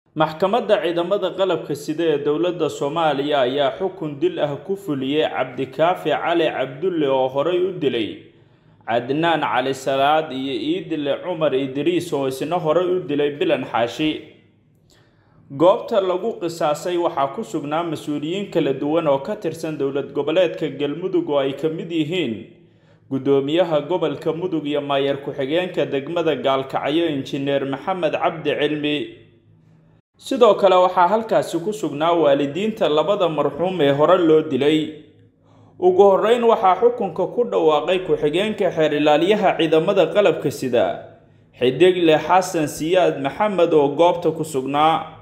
maxkamadda ciidamada qalabka sida ee dowladda soomaaliya ayaa xukun dil ah ku fuliyey cabdikaafi cali cabdulle oo horey u dilay cadnaan cali salaad iyo iidile cumar idriis oo isna horey u dilay bilan xaashi goobta lagu qisaasay waxaa ku sugnaa mas-uuliyiin kala duwan oo ka tirsan dowlad goboleedka galmudug oo ay ka mid yihiin guddoomiyaha gobolka mudug iyo maayar ku-xigeenka degmada gaalkacyo injineer maxamed cabdi cilmi sidoo kale waxaa halkaasi ku sugnaa waalidiinta labada marxuum ee hore loo dilay ugu horreyn waxaa xukunka ku dhawaaqay ku-xigeenka xeer ilaalyaha ciidamada qalabka sida xidigle xasan siyaad maxamed oo goobta ku sugnaa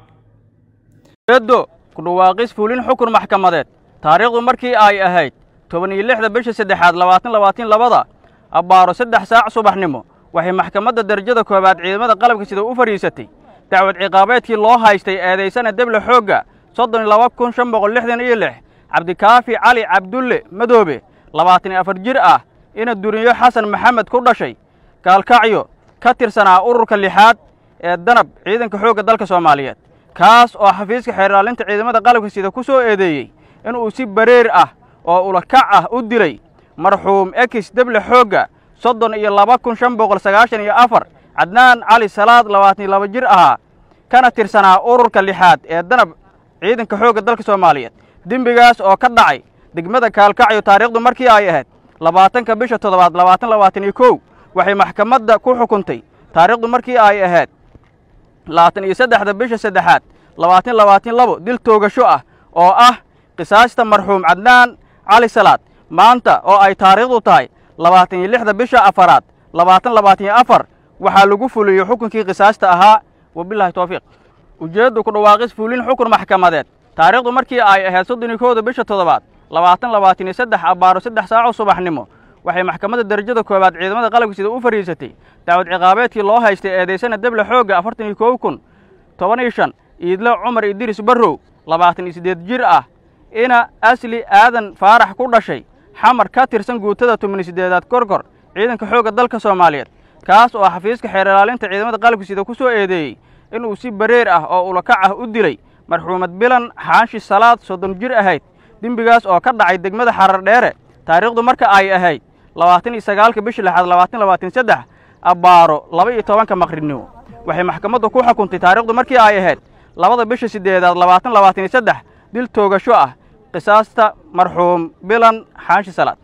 eeddo ku dhawaaqis fuulin xukun maxkamadeed taariikhdu markii ay ahayd toban iyo lixda bisha saddexaad labaatan labaatan labada abbaaro saddex saac subaxnimo waxay maxkamadda darajada koowaad ciidamada qalabka sida u fadhiisatay dacwad ciqaabeedkii loo haystay eedaysana deble xoogga soddon iyo laba kun shan boqol lixdan iyo lix cabdikaafi cali cabdulle madoobe labaatan iyo afar jir ah ina duriyo xasan maxamed ku dhashay gaalkacyo ka tirsanaa ururka lixaad ee danab ciidanka xoogga dalka soomaaliyeed kaas oo xafiiska xeerlaalinta ciidamada qalabka sida ku soo eedeeyey inuu si bareer ah oo ulakac ah u dilay marxuum ekis deble xoogga soddon iyo laba kun shan boqol sagaashan iyo afar cadnaan cali salaad labaatan iyo laba jir ahaa kana tirsanaa ururka lixaad ee danab ciidanka xoogga dalka soomaaliyeed dembigaas oo ka dhacay degmada kaalkacyo taariikhdu markii ay ahayd labaatanka bisha toddobaad labaatan labaatan iyo kow waxay maxkamadda ku xukuntay taariikhdu markii ay ahayd labaatan iyo saddexda bisha saddexaad labaatan labaatan labo dil toogasho ah oo ah qisaasta marxuum cadnaan cali salaad maanta oo ay taariikhdu tahay labaatan iyo lixda bisha afaraad labaatan labaatan iyo afar waxaa lagu fuliyey xukunkii qisaasta ahaa wabilaahi towfiiq ujeeddu ku dhawaaqis fuulin xukun maxkamadeed taariikhdu markii ay ahayd soddon iyo kowda bisha toddobaad labaatan labaatan iyo saddex abbaaro saddex saaco subaxnimo waxay maxkamadda darajada koowaad ciidamada qalabka sida u fadhiisatay dacwad ciqaabeedkii loo haystay eedaysana deble xoogga afartan iyo kow kun toban iyo shan iidlo cumar idriis barrow labaatan iyo siddeed jir ah ina asli aadan faarax ku dhashay xamar ka tirsan guutada toban iyo siddeedaad korkor ciidanka xoogga dalka soomaaliyeed kaas oo xafiiska xeer ilaalinta ciidamada qalabka sida ku soo eedeeyey inuu si bareer ah oo ulakac ah u dilay marxuumad bilan xaanshi salaad soddon jir ahayd dembigaas oo ka dhacay degmada xarar dheere taariikhdu marka ay ahayd labaatan iyo sagaalka bisha lixaad labaatan labaatan saddex abbaaro laba iyo tobanka maqribnimo waxay maxkamaddu ku xukuntay taariikhdu markii ay ahayd labada bisha siddeedaad labaatan labaatan iyo saddex dil toogasho ah qisaasta marxuum bilan xaanshi salaad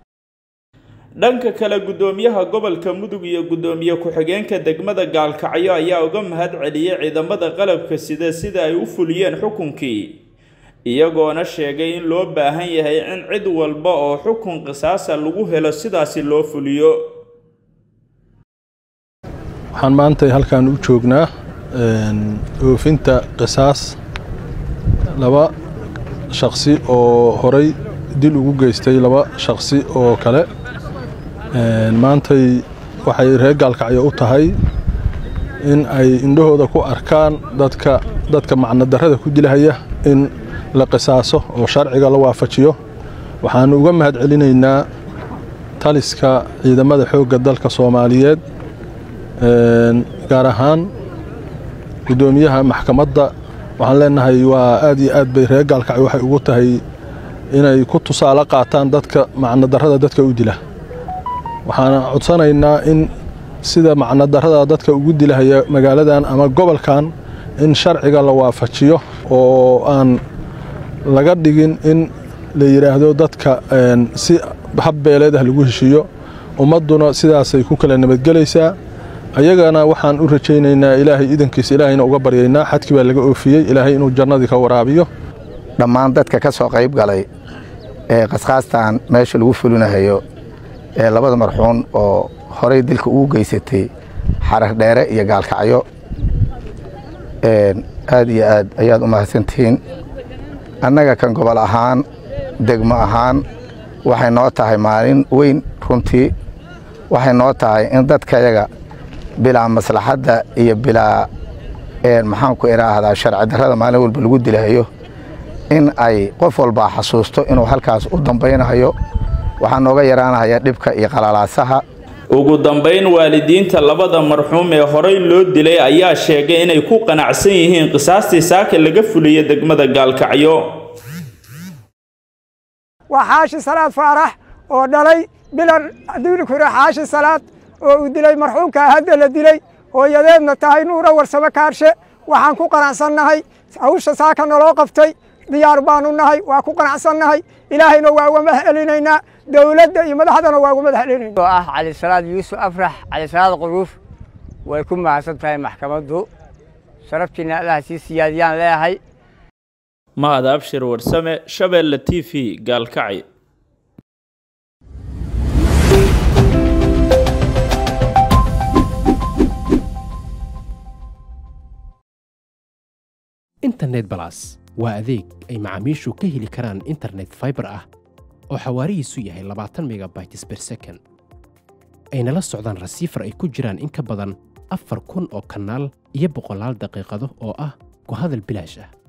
dhanka kale guddoomiyaha gobolka mudug iyo guddoomiye ku-xigeenka degmada gaalkacyo ayaa uga mahad celiyey ciidamada qalabka sida sida ay u fuliyeen xukunkii iyagoona sheegay in loo baahan yahay in cid walba oo xukun qisaasa lagu helo sidaasi loo fuliyo waxaan maanta halkan u joognaa oofinta qisaas laba shaqsi oo horay dil ugu geystay laba shaqsi oo kale maantay waxay reer gaalkacyo u tahay in ay indhahooda ku arkaan dadka dadka macnodarrada ku dilahaya in la qisaaso oo sharciga la waafajiyo waxaannu uga mahad celinaynaa taliska ciidamada xoogga dalka soomaaliyeed gaar ahaan guddoomiyaha maxkamadda waxaan leenahay waa aad iyo aad bay reer gaalkacyo waxay ugu tahay inay ku tusaale qaataan dadka macnodarrada dadka u dila waxaan codsanaynaa in sida macnodarrada dadka ugu dilahaya magaaladan ama gobolkan in sharciga la waafajiyo oo aan laga dhigin in la yidhaahdo dadka si habbeeleed ah lagu heshiiyo ummadduna sidaasay ku kala nabadgelaysaa ayagana waxaan u rajaynaynaa ilaahay idankiisa ilaahayna uga baryaynaa xadkii baa laga oofiyey ilaahay inuu jannadii ka waraabiyo dhammaan dadka ka soo qayb galay ee qasqaastan meesha lagu fulinahayo ee labada marxuun oo horay dilka ugu geysatay xarar dheere iyo gaalkacyo aad iyo aad ayaad u mahadsantihiin annaga kan gobol ahaan degmo ahaan waxay noo tahay maalin weyn runtii waxay noo tahay in dadkayaga bilaa maslaxadda iyo bilaa maxaanku idhaahdaa sharci darrada maalin walba lagu dilahayo in ay qof walbaa xasuusto inuu halkaas u dambaynayo waxaa nooga yaraanahaya dhibka iyo qalalaasaha ugu dambeyn waalidiinta labada marxuum ee horey loo dilay ayaa sheegay inay ku qanacsan yihiin qisaastii saaka laga fuliyay degmada gaalkacyo waa xaashi salaad faarax oo dhalay bilan duulikure xaashi salaad oo uu dilay marxuumka hadda la dilay hooyadeedna tahay nuura warsamo kaarshe waxaan ku qanacsannahay hawsha saaka naloo qabtay diyaar baanu nahay waa ku qanacsannahay ilaahayna waa uga mahcelinaynaa dowladda iyo madaxdana waa uga mahcelinayna oo ah cali salaad yuusuf afrax cali salaad quruuf way ku mahadsan tahay maxkamaddu sharaftiina allaha sii siyaadiyaan leeyahay mahad abshir warsame shabeelle t v gaalkacyo internet balas waa adeeg ay macaamiishu ka heli karaan internet faibar ah oo xawaarihiisu yahay labaatan megabytes ber second ayna la socdaan rasiifar ay ku jiraan in ka badan afar kun oo kanaal iyo boqolaal daqiiqado oo ah ku hadal bilaash ah